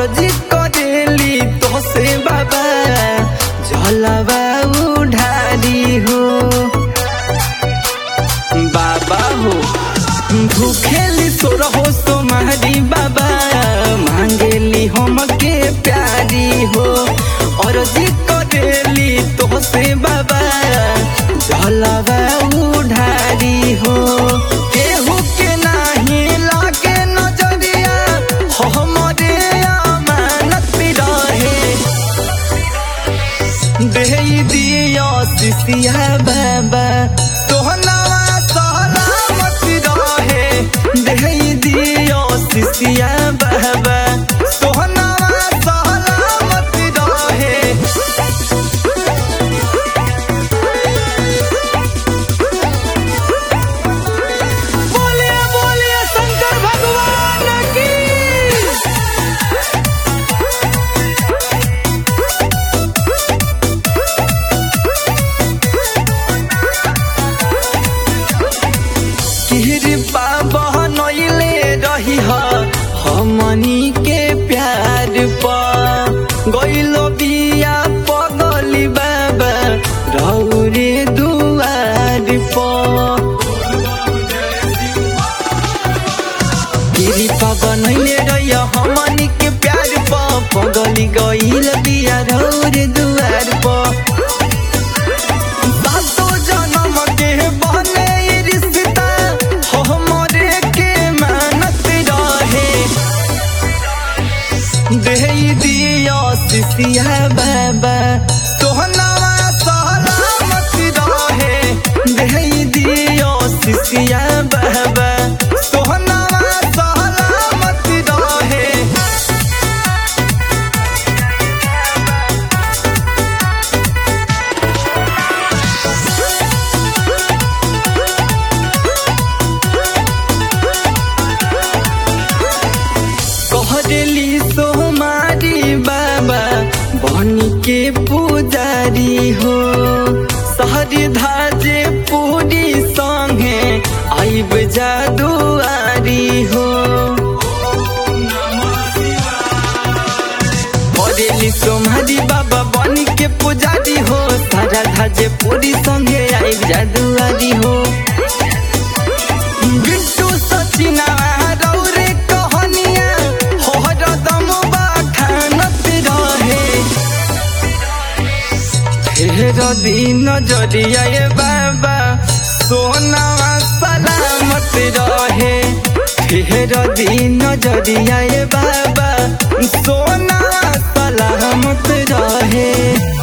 अर्जी करेली तो से बाबा जलवा उठारी हो बाबा हो भूखेली सोर हो सोमारी बाबा मांगेली हमके प्यारी हो अर्जी करेली तो से बाबा जलवा उठारी हो केहू के नाही लागे नजरिया हमरे अमानत रहे दे दिया सिसिया बाबा सोहनावा सलामत रहे दे दिया सिसिया बाबा सोहनावा सलामत रहे बोलिए बोलिए शंकर भगवान की कृपा बहनैले रही हमनी के प्यार पर गइलो बिया पगली बाबा रौरे दुआर पर कृपा बनैले रही हमनी के प्यार पर पगली गइल बिया रौरे दुआर पर सातो जन्म के बने ई रिश्ता हमरे के मानत रहे दे दिया सिसिया बाबा सोहनावा सलामत रहे दे दिया सिसिया बाबा सोहनावा सलामत रहे कहरेली सोमारी बाबा बनी के पुजारी हो सहरी धाजे पूरी संगे आइब जादुआरी हो कहरेली सोमारी बाबा बनी के पुजारी हो सारा धाजे पूरी संगे आइब जादुआरी हो बिट्टू सचिना रौरे कहनिया होहर दम बाखानत रहे फेर दिन जरिया ये बाबा सोनावा सलामत रहे फेर दिन जरिया ये बाबा सोना सलामत रहे